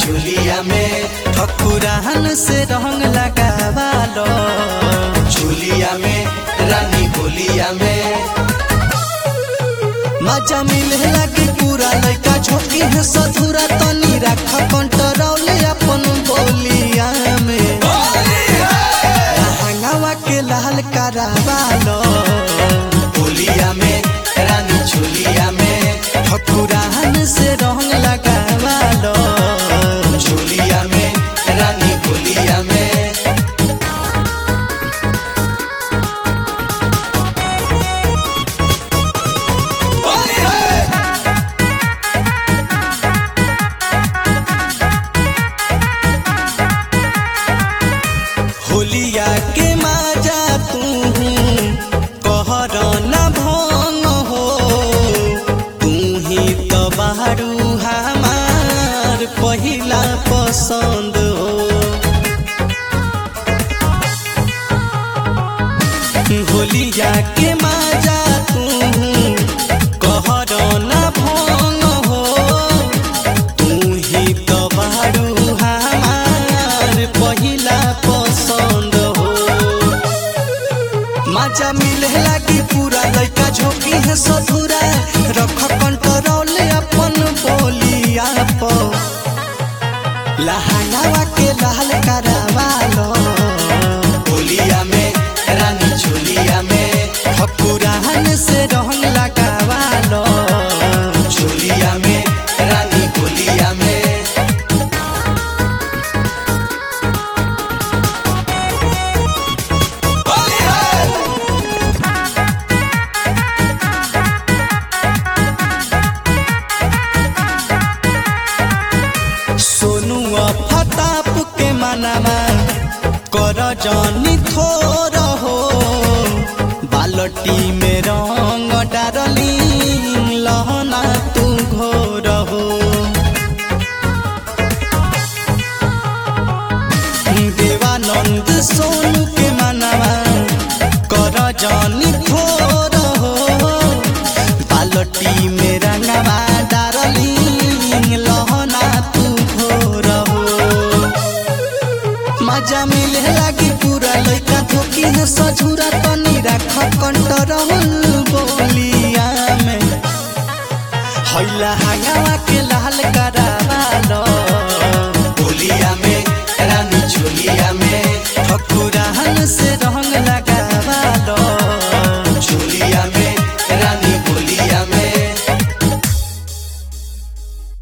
चुलिया में ठकुराहन से रंग लगावालो चुलिया में रानी बोलिया में मजा मिले लगी पूरा लड़का झोंकी है सधुरा तनी रख कंट्रोल अपन बोलिया में हंगावा के लाल करावालो बोलिया में रानी चुलिया में ठकुराहन से रंग लगावालो चुलिया में रानी बोलिया में होलिया के मजा तू कहर न भंग हो तू ही तो बारू हमार पहिला पसंद हो होलिया के मजा तू कहर न भंग हो तू ही तो बारू हमार पहिला पसंद हो मजा मिले लगी पूरा लड़का झोंकी है सधुरा रख कंट्रोल अपन बोलिया पर लहंगावा के लाल करावालो बोलिया में रानी चुलिया में ठकुराहन से रंग लगावालो चुलिया में रानी बोलिया में सोनू फताप के मनामा कर जानी थोर हो बालटी में रंग डारली लहना तू घोर हो देवानंद सोनू के मनामा कर जानी थोर हो बालटी में रंगवा डारली लहना तू घोर हो मजा मिले लगी पूरा लड़का धोकी है सझुरा तनी रख कंट्रोल बोलिया में हैला हंगावा के लाल करा